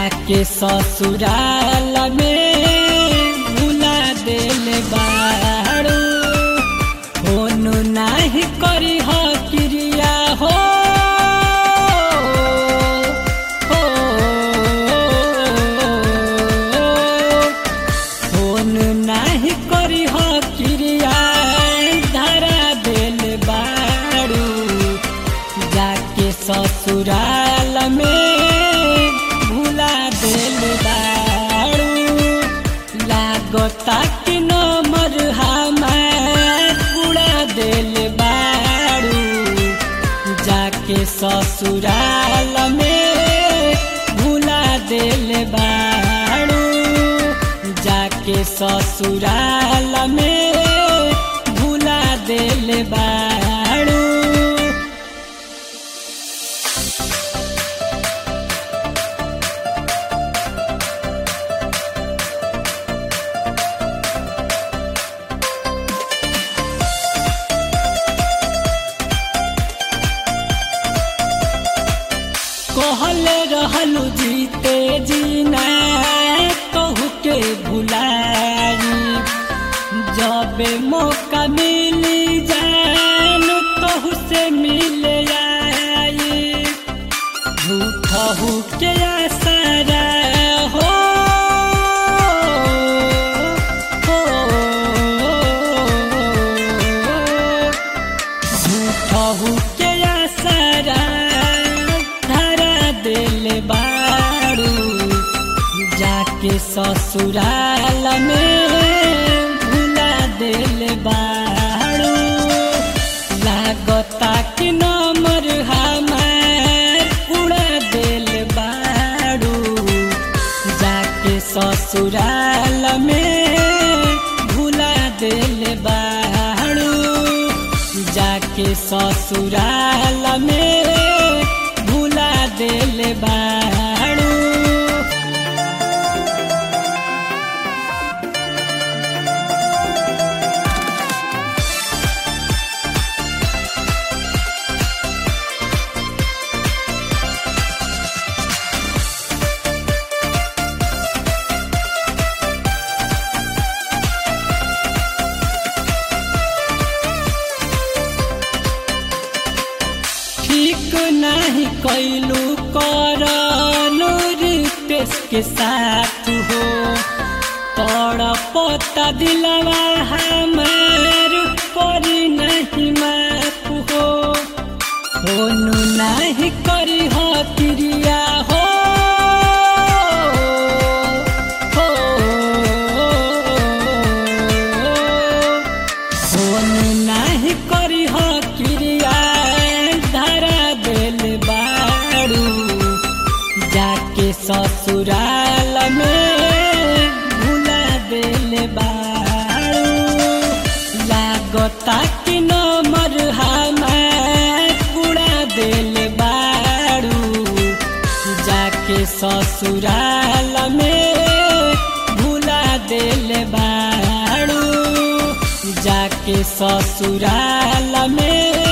जाके ससुराल में भुला दिल बारू फोन नाही करी हो क्रिया हो हो। फोन नाही करी हो क्रिया धरा दिल बारू जाके ससुराल में भुला दिल बारू लागता कि नमर हमार उड़ा दिल बारू जाके ससुराल में भुला दिल बारू जाके ससुराल में भुला दिल बारू कहले रहलू जीते जीना कहू के भुलाई जब मौका मिली जान कहू से मिल आई झूठहू के आसारा हो हो झूठहू के आसारा धरा दिल बारू जाके ससुराल में भुला दिल बारू लागता कि नमर हमार उड़ा दिल बारू जाके ससुराल में भुला दिल बारू जाके ससुराल में भुला दिल बारू ठीक नहीं कैलू करलू रितेश के साथ हो तड़पता दिलवा हमार करी नहीं माफ हो होनु नहीं करी हो क्रिया हो हो फोन नाही करी हो क्रिया धरा दिल बारू जाके ससुराल में भुला दिल बारू लागता कि नमर हमार उड़ा दिल बारू जाके ससुराल में भुला दिल बारू जाके ससुराल में